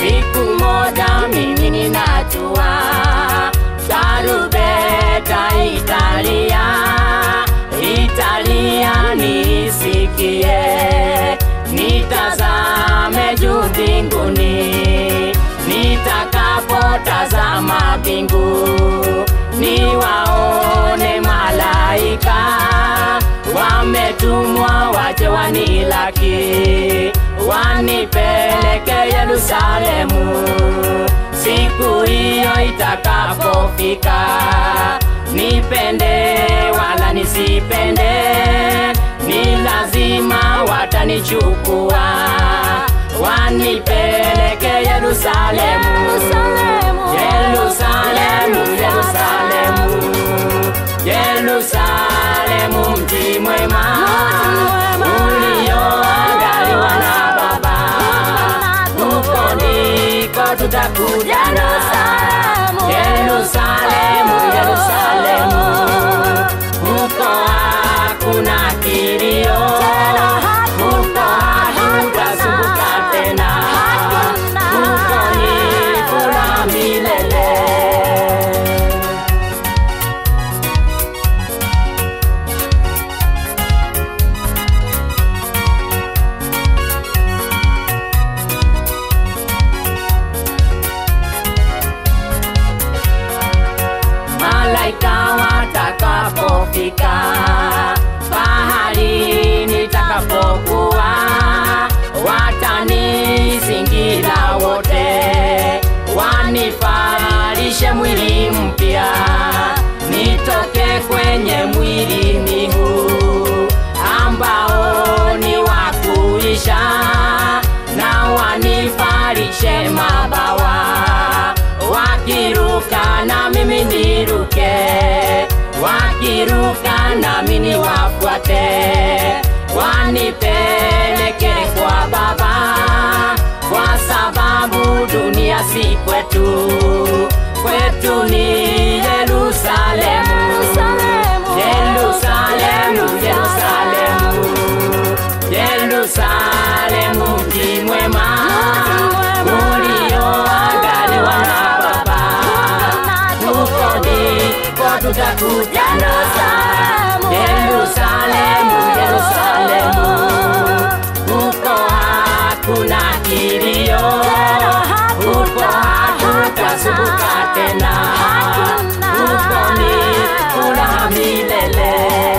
siku moja mimi ninajua tarubeta Italia, Italia nisikie, nitazame juu mbinguni, nitakapotazama mbingu, niwaone malaika wametumwa waje wanilaki, wanipeleke Yerusalemu siku hiyo itakapofika, nipende wala nisipende, ni lazima watanichukua wanipeleke Yerusalemu, Yerusalemu, Yerusalemu, Yerusalemu, mji mwema ulioandaliwa na Baba, huko ndiko tutakutana. Yerusalemu, Yerusalemu, huko hakuna kilio, huko hatutasumbuka tena, huko ni furaha milele. malaika watakapofika pahali nitakapokuwa, watanizingira wote, wanifalishe mwili mpya, nitoke kwenye mwili huu ambao ni wa kuisha, na wanifalishe mabawa wakiruka na mimi niruke, wakiruka nami niwafuate, wanipeleke kwa Baba, kwa sababu dunia si kwetu, kwetu ni Yerusalemu, Yerusalemu, Yerusalemu, Yerusalemu, mji mwema ulioandaliwa na Baba, huko ndiko tutakutana. Yerusalemu, Yerusalemu, huko hakuna kilio, huko hatutasumbuka tena, huko ni furaha milele.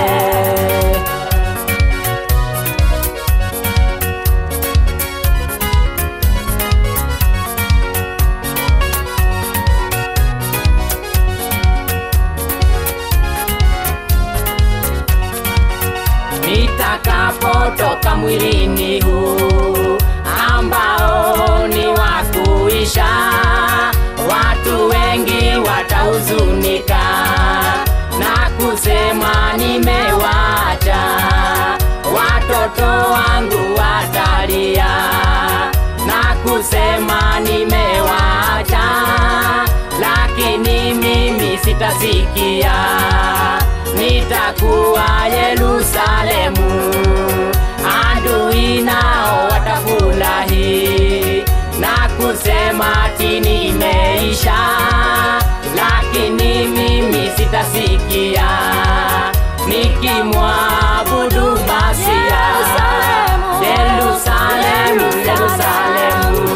nitakapotoka mwilini huu ambao ni wa kuisha, watu wengi watahuzunika na kusema nimewacha, watoto wangu watalia na kusema nimewacha, lakini mimi sitasikia nitakuwa Yerusalemu, adui nao watafurahi na kusema ati nimeisha, lakini mimi sitasikia nikimwabudu Masia. Yerusalemu, Yerusalemu,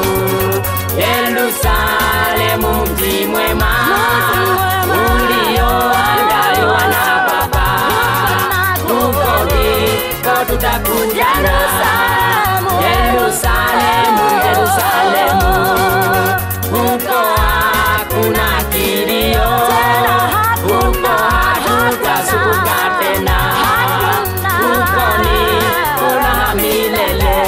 Yerusalemu, mji mwema ulioandaliwa na Baba, huko ndiko tutakutana. Yerusalemu, Yerusalemu, huko hakuna kilio, huko hatutasumbuka tena, huko ni furaha milele.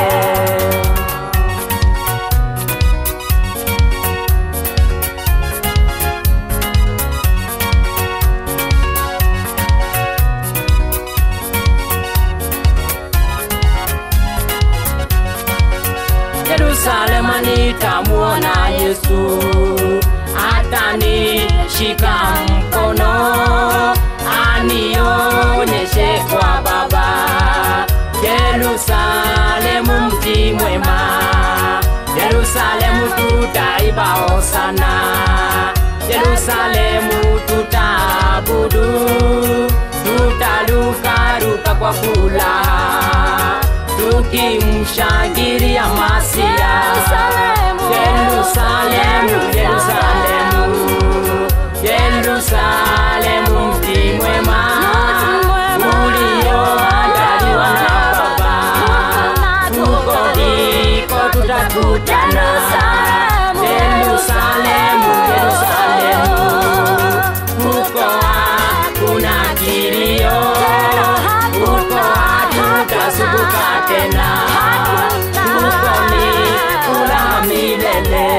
Yerusalemu nitamuona Yesu, atanishika mkono, anionyeshe kwa Baba. Yerusalemu mji mwema, Yerusalemu tutaiba hosana Yerusalemu tutaabudu tutarukaruka kwa furaha tukimshangilia Masia Yerusalemu, Yerusalemu, Yerusalemu, Yerusalemu, mji mwema Mji mwema, ulioandaliwa na Baba, huko ndiko tutakutana. Yerusalemu, Yerusalemu, huko hakuna kilio, huko hatutasumbuka tena, huko ni furaha milele.